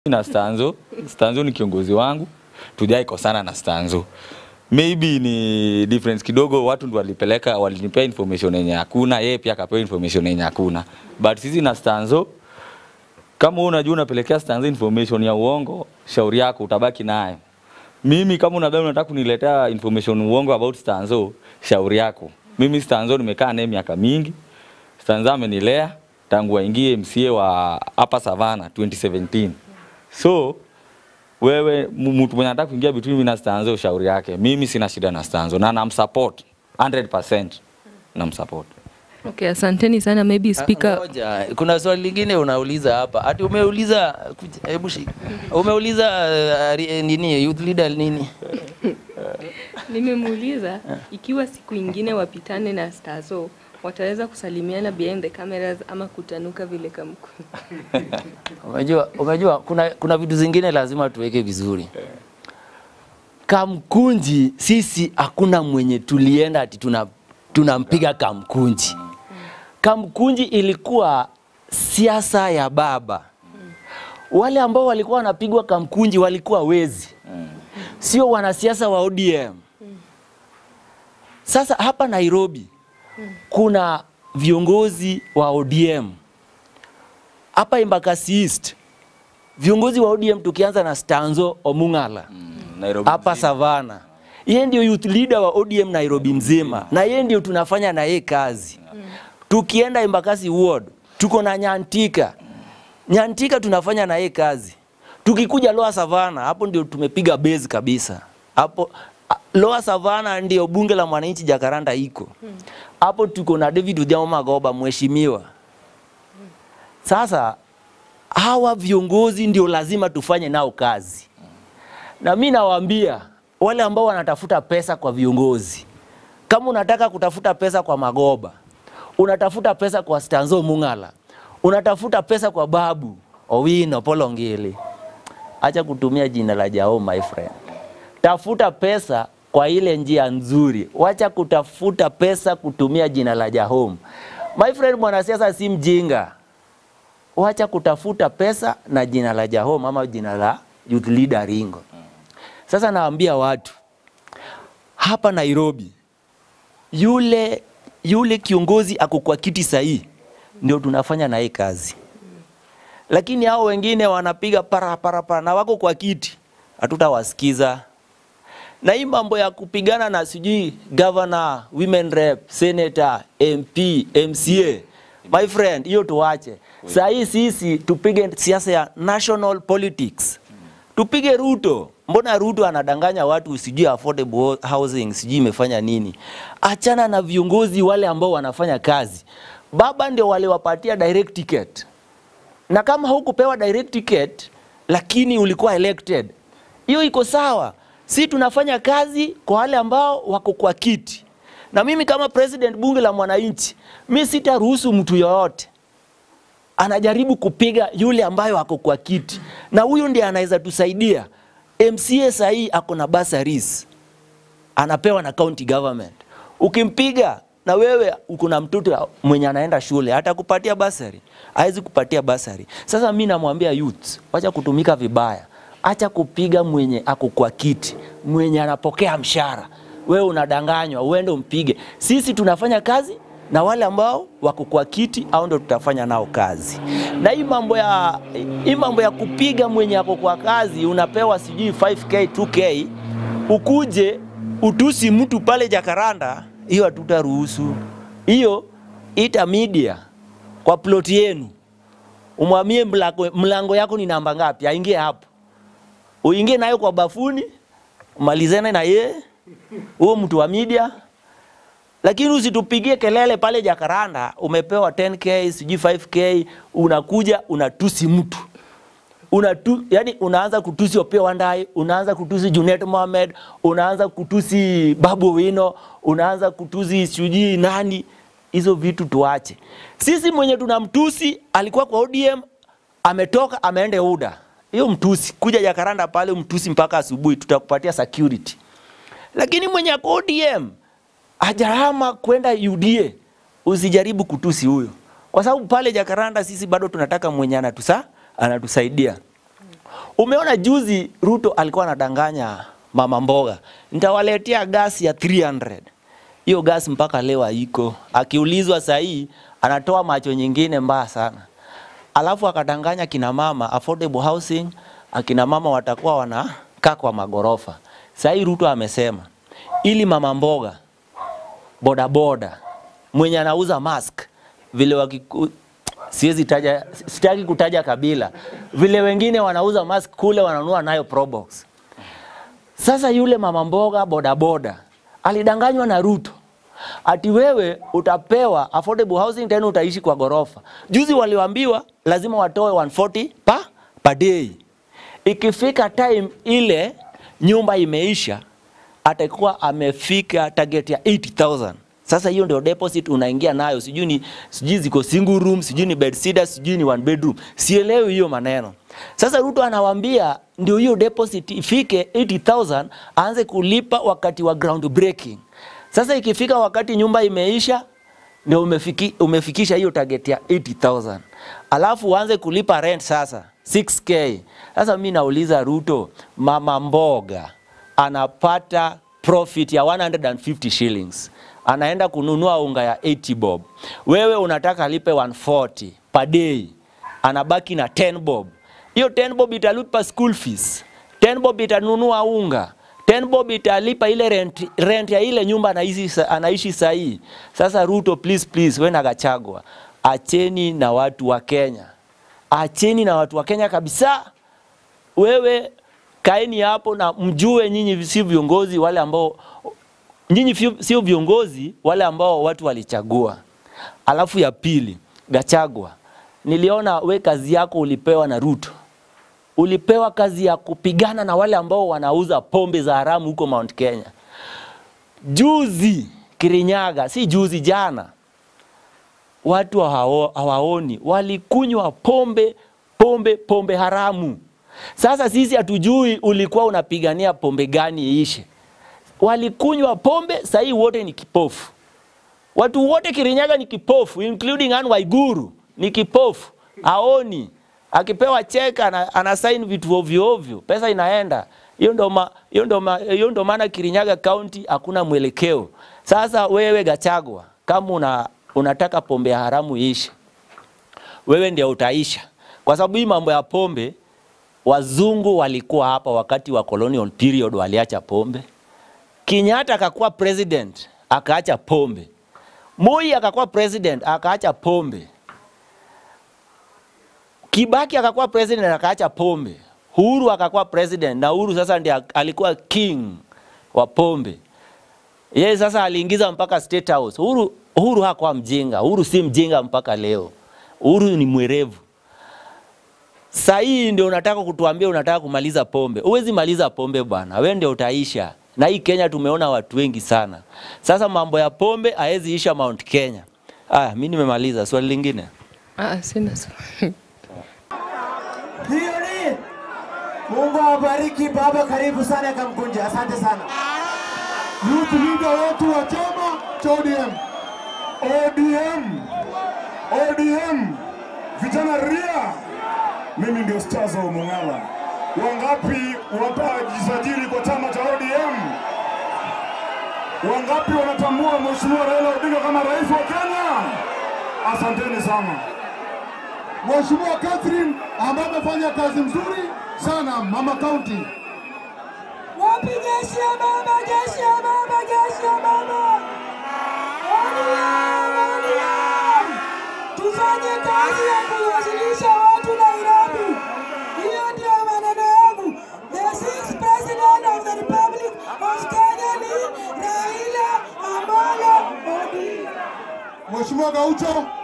na Stanzo. Stanzo ni kiongozi wangu, tujai kosana na Stanzo. Maybe ni difference kidogo, watu ndio walipeleka, walinipea information yenye hakuna, yeye pia akapewa information yenye hakuna. But sisi na Stanzo, kama wewe unajua unapelekea Stanzo information ya uongo, shauri yako utabaki nayo. Mimi kama unadhani unataka kuniletea information uongo about Stanzo, shauri yako. Mimi Stanzo nimekaa naye miaka mingi. Stanzo amenilea tangu aingie MCA wa hapa Savana 2017. So wewe m- mtu mwenye anataka kuingia between mimi na Stanzo, shauri yake. Mimi sina shida na Stanzo na namsupport 100%. Namsupport. Okay, asanteni sana. Maybe speaker Ngoja, kuna swali lingine unauliza hapa. Ati umeuliza kuja, hebu shika. Umeuliza uh, ri- nini youth leader nini? nimemuuliza ikiwa siku ingine wapitane na Stazo wataweza kusalimiana behind the cameras ama kutanuka vile kamku. Unajua, unajua kuna, kuna vitu zingine lazima tuweke vizuri. Kamkunji sisi hakuna mwenye tulienda ati tuna tunampiga Kamkunji. Kamkunji ilikuwa siasa ya baba. Wale ambao walikuwa wanapigwa Kamkunji walikuwa wezi, sio wanasiasa wa ODM. Sasa hapa Nairobi kuna viongozi wa ODM hapa Embakasi East viongozi wa ODM tukianza na Stanzo Omung'ala Nairobi. hapa Savana, yeye ndio youth leader wa ODM Nairobi mzima, na yeye ndio tunafanya na yeye kazi. Tukienda Embakasi Ward tuko na Nyantika, Nyantika tunafanya na yeye kazi. Tukikuja Lower Savana, hapo ndio tumepiga base kabisa hapo. a- Lower Savana ndio bunge la mwananchi Jakaranda iko hapo. Tuko na David Odhiambo Magoba mheshimiwa. Sasa hawa viongozi ndio lazima tufanye nao kazi, na mi nawaambia wale ambao wanatafuta pesa kwa viongozi, kama unataka kutafuta pesa kwa Magoba, unatafuta pesa kwa Stanzo Mung'ala, unatafuta pesa kwa Babu Owino Polongili, acha kutumia jina la Jao my friend. Tafuta pesa kwa ile njia nzuri, wacha kutafuta pesa kutumia jina la Jahom. My friend, mwanasiasa si mjinga wacha kutafuta pesa na jina la Jahom ama jina la youth leader Ringo. Sasa naambia watu hapa Nairobi, yule yule kiongozi ako kwa kiti sahihi, ndio tunafanya naye kazi, lakini hao wengine wanapiga para para para na wako kwa kiti, hatutawasikiza. Na hii mambo ya kupigana na sijui governor, women rep, senator, MP, MCA, my friend, hiyo tuache. Saa hii sisi tupige siasa ya national politics, tupige Ruto. Mbona Ruto anadanganya watu sijui affordable housing sijui imefanya nini? Achana na viongozi wale ambao wanafanya kazi. Baba ndio waliwapatia direct ticket na kama hukupewa direct ticket lakini ulikuwa elected, hiyo iko sawa. Si tunafanya kazi kwa wale ambao wako kwa kiti, na mimi kama president bunge la mwananchi, mi sitaruhusu mtu yoyote anajaribu kupiga yule ambayo ako kwa kiti, na huyu ndiye anaweza tusaidia. MCA sahii ako na bursaries anapewa na county government. Ukimpiga na wewe uko na mtoto mwenye anaenda shule, atakupatia basari? Hawezi kupatia basari. Sasa mi namwambia youth, wacha kutumika vibaya, acha kupiga mwenye ako kwa kiti, mwenye anapokea mshahara. Wewe unadanganywa, uende umpige. Sisi tunafanya kazi na wale ambao wako kwa kiti au ndio tutafanya nao kazi. Na hii mambo ya hii mambo ya kupiga mwenye ako kwa kazi, unapewa sijui 5k 2k, ukuje utusi mtu pale Jakaranda, hiyo hatutaruhusu. Hiyo ita media kwa plot yenu, umwamie mlango, mlango yako ni namba ngapi, aingie hapo, uingie nayo kwa bafuni, umalizane na yeye huo mtu wa media lakini usitupigie kelele pale Jakaranda, umepewa 10k sijui 5k, unakuja unatusi mtu unatu, yani unaanza kutusi Opiyo Wandayi, unaanza kutusi Junet Mohamed, unaanza kutusi Babu Owino, unaanza kutusi sijui nani. Hizo vitu tuache. Sisi mwenye tunamtusi alikuwa kwa ODM, ametoka ameenda UDA. Hiyo mtusi kuja Jakaranda pale umtusi mpaka asubuhi, tutakupatia security. Lakini mwenye ako ODM hajahama kwenda UDA, usijaribu kutusi huyo, kwa sababu pale Jakaranda sisi bado tunataka mwenye anatusa anatusaidia. Umeona juzi Ruto alikuwa anadanganya mama mboga, nitawaletea gasi ya 300. Hiyo gasi mpaka leo haiko. Akiulizwa sahii anatoa macho nyingine mbaya sana. Alafu akadanganya kina mama affordable housing, akina mama watakuwa wanakaa kwa magorofa. Sahii Ruto amesema ili mama mboga bodaboda mwenye anauza mask vile wakiku, siwezi taja, sitaki kutaja kabila, vile wengine wanauza mask kule wananunua nayo Probox. Sasa yule mama mboga bodaboda alidanganywa na Ruto ati wewe utapewa affordable housing tena utaishi kwa gorofa. Juzi waliambiwa lazima watoe 140 pa per day. Ikifika time ile nyumba imeisha, atakuwa amefika target ya 80,000. Sasa hiyo ndio deposit unaingia nayo, sijui ni sijui ziko single room, sijui ni bed sitter, sijui ni one bedroom, sielewi hiyo maneno. Sasa Ruto anawaambia ndio hiyo deposit ifike 80,000 aanze kulipa wakati wa ground breaking. Sasa ikifika wakati nyumba imeisha ndio umefiki, umefikisha hiyo target ya 80,000 alafu uanze kulipa rent sasa 6k. Sasa mi nauliza Ruto, mama mboga anapata profit ya 150 shillings anaenda kununua unga ya 80 bob, wewe unataka alipe 140 per day, anabaki na 10 bob. Hiyo 10 bob italipa school fees, 10 bob itanunua unga, 10 bob italipa ile rent, rent ya ile nyumba anaishi, anaishi sahii. Sasa Ruto, please please, we na Gachagua, acheni na watu wa Kenya, acheni na watu wa Kenya kabisa. Wewe kaeni hapo na mjue nyinyi si viongozi wale ambao nyinyi fio- sio viongozi wale ambao watu walichagua. Alafu ya pili, Gachagua, niliona we kazi yako ulipewa na Ruto, ulipewa kazi ya kupigana na wale ambao wanauza pombe za haramu huko Mount Kenya. Juzi Kirinyaga, si juzi, jana, watu hawao- hawaoni, walikunywa pombe pombe pombe haramu. Sasa sisi hatujui ulikuwa unapigania pombe gani iishe walikunywa pombe, sahii wote ni kipofu. Watu wote Kirinyaga ni kipofu, including Anne Waiguru ni kipofu, aoni. Akipewa cheka ana, ana sign vitu ovyo ovyo, pesa inaenda. Hiyo ndo ma, hiyo ndo ma, hiyo ndo maana Kirinyaga County hakuna mwelekeo. Sasa wewe Gachagua, kama una, unataka pombe ya haramu iishe, wewe ndio utaisha, kwa sababu hii mambo ya pombe, wazungu walikuwa hapa wakati wa colonial period, waliacha pombe. Kenyatta akakuwa president akaacha pombe. Moi akakuwa president akaacha pombe. Kibaki akakuwa president akaacha pombe. Uhuru akakuwa president na Uhuru sasa ndiye alikuwa king wa pombe. Yeye sasa aliingiza mpaka State House. Uhuru, Uhuru hakuwa mjinga. Uhuru si mjinga mpaka leo. Uhuru ni mwerevu. Saa hii ndio unataka kutuambia unataka kumaliza pombe. Huwezi maliza pombe bwana, wewe ndio utaisha. Na hii Kenya tumeona watu wengi sana. Sasa mambo ya pombe haezi isha Mount Kenya. Aya, mimi nimemaliza. Swali lingine. Ah, sina swali. Hiyo ni Mungu awabariki baba, karibu sana Kamkunja, asante sana. youth leader wetu wa chama cha ODM. ODM. ODM. Vijana ria. Mimi ndio Stazo Mung'ala. Wangapi watajisajili kwa chama cha ODM? Wangapi wanatambua Mheshimiwa Raila Odinga kama rais wa Kenya? Asanteni sana. Mheshimiwa Catherine ambaye amefanya kazi mzuri sana Mama County. Wapi jeshi ya mama, jeshi ya mama, jeshi ya mama. ODM, ODM. Tufanye kazi ya kuwasilisha watu Nairobi. Hiyo ndio maneno yangu. The sixth president of the Republic of Kenya ni Raila Amolo Odinga. Mheshimiwa Gaucho